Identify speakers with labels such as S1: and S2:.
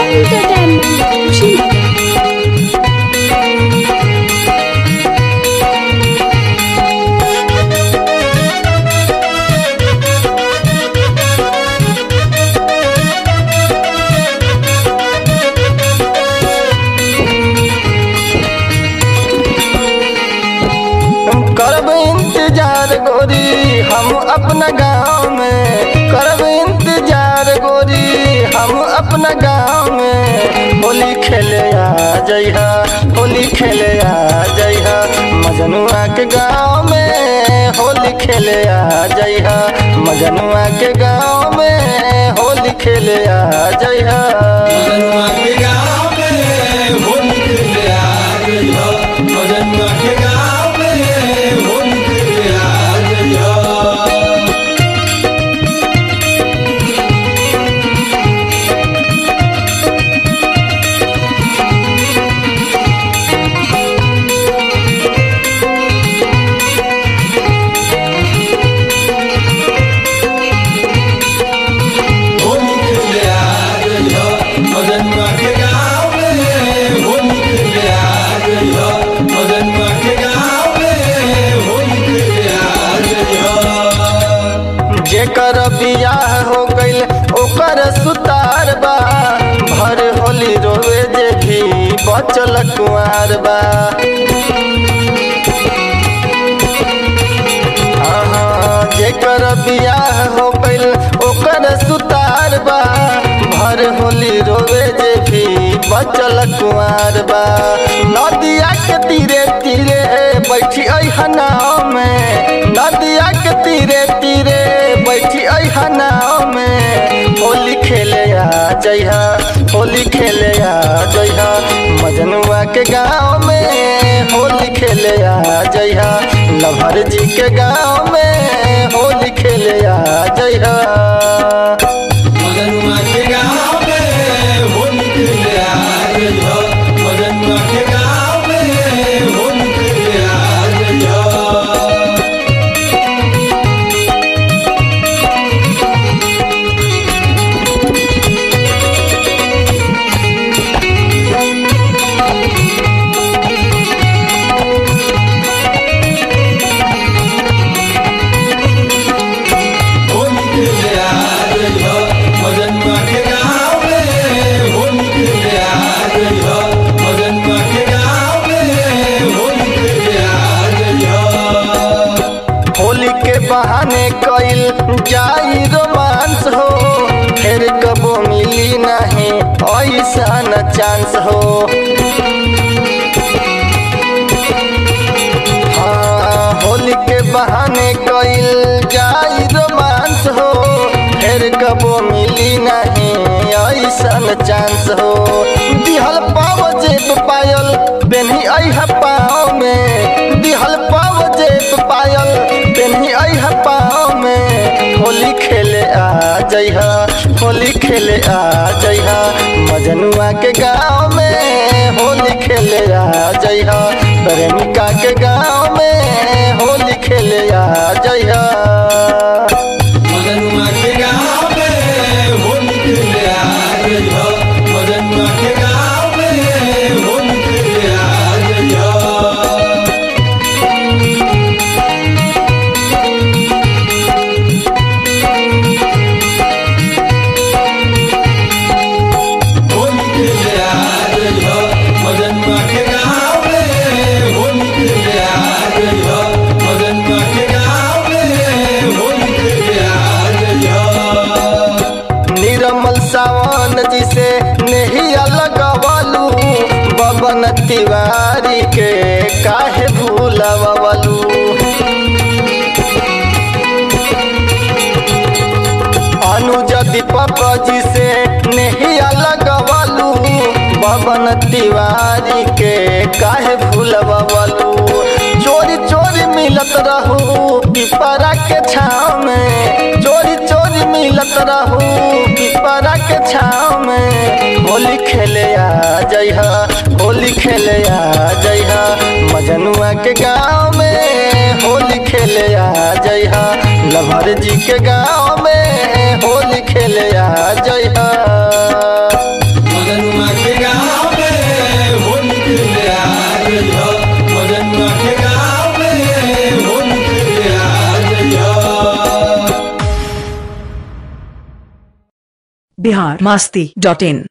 S1: Entertainment Kushinagar.
S2: करब इंतजार गोरी हम अपना गाँव में करब इंतजार गोरी हम अपना गाँव में होली खेले आ जइहा होली खेले आ जइहा मजनुआ के गाँव में होली खेले आ जइहा मजनुआ के गाँव में होली खेले आ जइहा
S3: मजनुआ के गाँव में होली खेले आ गई हो मजनुआ के गाँव में होली खेले आ गई हो होली खेले आ गई हो मजनुआ के गाँव में होली खेले आ गई हो मजनुआ के गाँव में होली खेले आ गई हो
S2: जेकर बियाह हो गईल ओकर सुतार बा भर होली रोवे जे भी बचल कुआर बा हाँ, जेकर बियाह हो गईल ओकर सुतार बा भर होली रोवे जे भी बचल कुआर बा नदिया के तीरे तीरे बैठी अइहा नाव में नदिया के तीरे तीरे बैठी अइहा नाव में होली खेले आ जइहा होली खेले आ जइहा मजनुआ के गाँव में होली खेले आ जइहा लभर जी के गाँव में होली खेले आ जइहा
S3: मजनुआ के गाँव में होली खेले आ गई हो मजनुआ के गाँव में होली खेले आ गई हो होली खेले आ गई हो मजनुआ के गाँव में होली खेले आ गई हो मजनुआ के गाँव में होली खेले आ गई हो
S2: होली के बहाने कइल जाई रोमांस हो फिर कबो मिली नहीं ऐसा न चांस हो हाँ, होली के बहाने कइल जाई रोमांस हो फिर कबो मिली नहीं ऐसा न चांस हो दिहल पाव जेब पायल बेनी अइहा पाँव में दिहल पाव जेब पायल बेनी अइहा पाँव में होली खेले आ जइहा होली खेले आ जइहा मजनुआ के गाँव में होली खेले आ जइहा प्रेमिका के गाँव में होली खेले आ जइहा
S3: मजनुआ के गाँव में होली खेले आ गई हो मजनुआ के गाँव में होली खेले आ गई हो होली खेले आ गई हो मजनुआ के गाँव में होली खेले आ गई हो मजनुआ के गाँव में होली खेले आ गई हो
S2: निर्मल सावन जी से नहीं लगवालू बबन तिवारी के काहे भूलवलू अनुज दीपक जी से नहीं लगवालू बबन तिवारी के काहे भूलवलू चोरी चोरी मिलत रहू पिपरा के छाव में चोरी चोरी मिलत रहू पिपरा के छाव में होली खेले आ जइहा होली खेले आ जइहा मजनुआ के गाँव में होली खेले आ जइहा लभर जी के गाँव में होली खेले आ जइहा
S3: मगन
S4: बिहार मस्ती डॉट इन